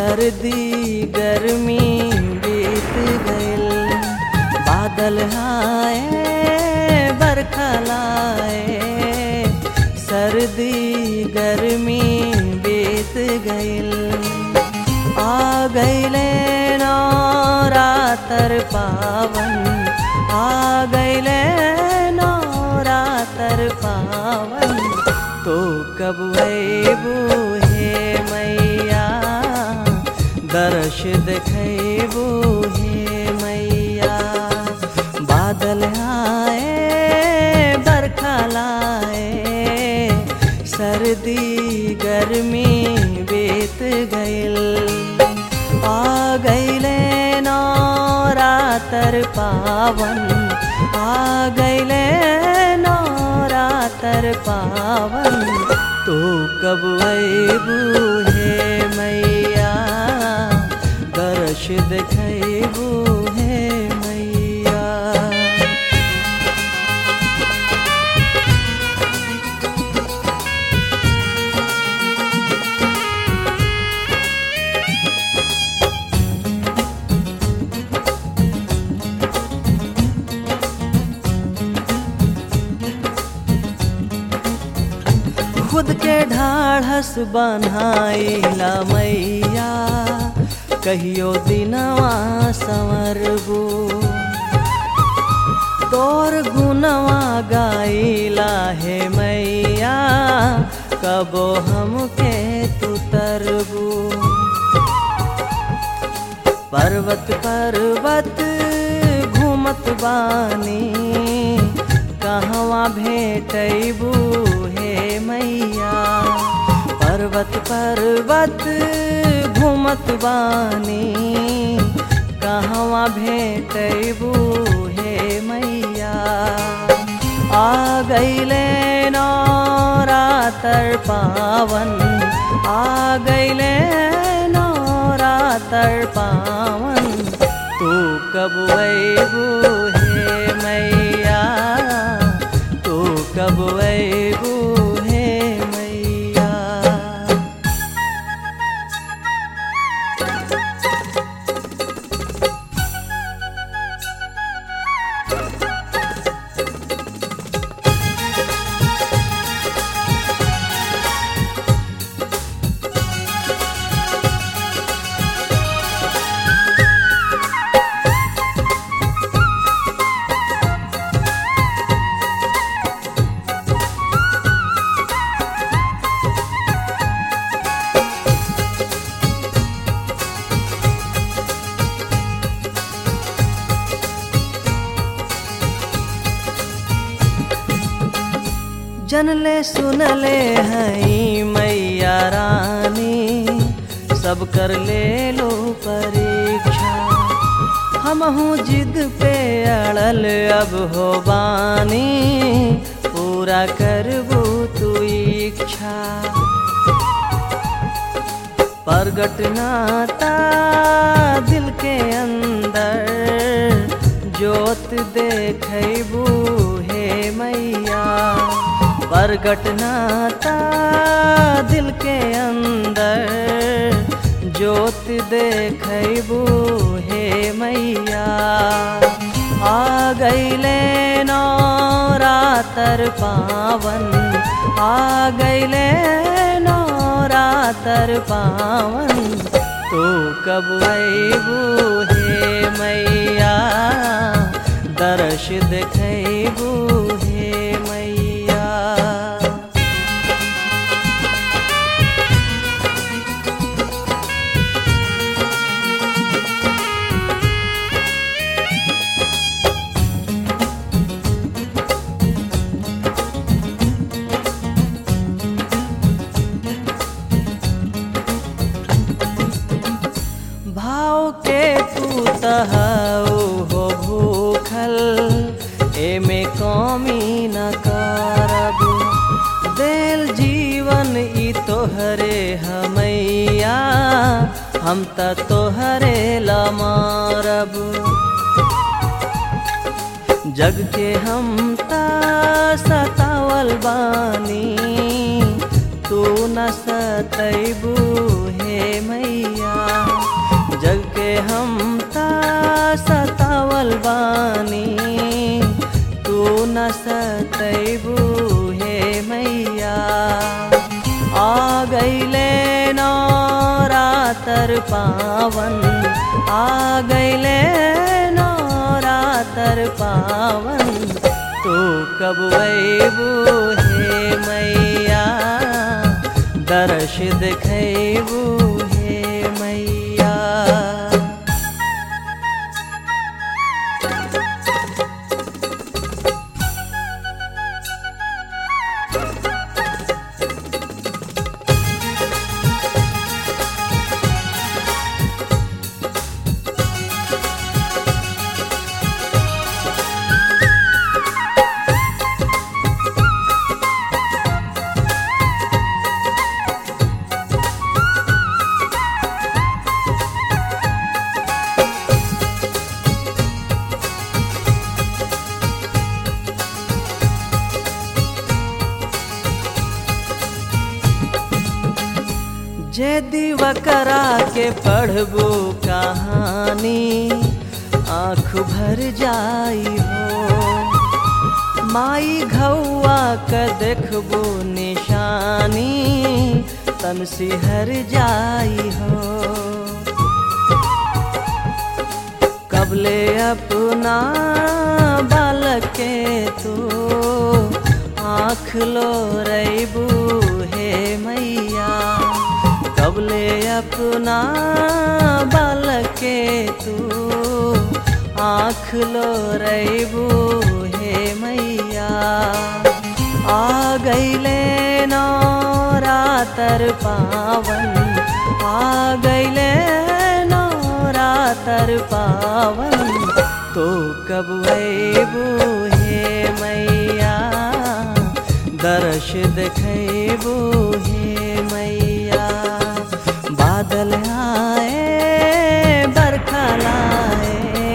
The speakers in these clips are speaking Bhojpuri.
सर्दी गर्मी बीत गइल बादल आए बरखा लाए सर्दी गर्मी बीत गइल आ गइले नौरातर पावन आ गइले नौरातर पावन तो कब अबू हे मैया दर्श देखबू हे मैया बादल आए बरखा लाए सर्दी गर्मी बीत गइल आ गइले नौरातर पावन आ गइले नौरातर पावन तो कब अबू हे मैया दर्श देखबू हे मैया खुद के ढाढ़स बनाइला मैया कहियो दिनवा संवरबू तोर गुनवा गाइला हे मैया कबो हमके तू तरबू पर्वत पर्वत घूमत बानी कहवा भेटबू हे मैया पर्वत पर्वत घूमत बानी कहवा भेटबू हे मैया आ गइले नौरातर पावन आ गइले नौरातर पावन तू कब अबू हे मैया तू कब अबू हे मैया जनले सुनले हई मैया रानी सब कर ले लो परीक्षा हमहू जिद पे अड़ल अब हो बानी पूरा करबू तू इच्छा प्रगट नाता दिल के अंदर जोत देखबू हे मैया प्रगट नाता दिल के अंदर जोत देखबू हे मैया आ गइले नौरातर पावन आ गइले नौरातर पावन तू कब अबू हे मैया दर्श देखबू हे मैया भाव के तू तहु हो भूखल एमे कमी न करब देल जीवन ई तोहरे हमैया हम त तोहरे ला मारब जग के हम ता सतावल बानी तू न सतैबू हे मैया हम ता सतावल बानी तू न सतैबू हे मैया आ गईले नौरातर पावन आ गईले नौरातर पावन तू कब वैबू हे मैया दर्श दिखैबू हे मैया जे दिवकरा के पढ़बो कहानी आँख भर जाई हो माई घौआ के देखबो निशानी तन सिहर जाई हो कबले अपना बालक के तू आँख लो रैबू हे मैया कबले अपना बालक के तू आँख लो रैबू हे मैया आ गईले नौरातर पावन आ गईले नौरातर पावन तो कब अबू हे मैया दर्श देखबू हे मैया बादल आए बरखा लाए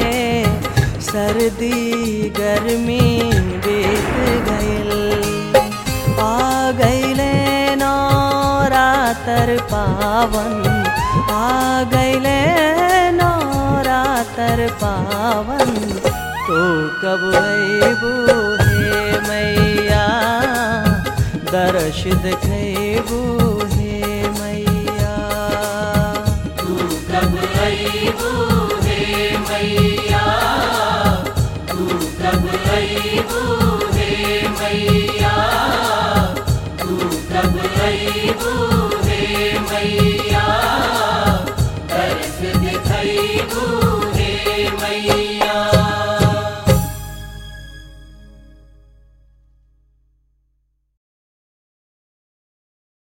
सर्दी गर्मी बीत गइल आ गईले नौरातर पावन आ गईले नौरातर पावन तो कब अबू हे मैया दर्श देखबू हे मैया तू कब अईबू हे मैया तू कब अईबू हे मैया तू कब अईबू हे मैया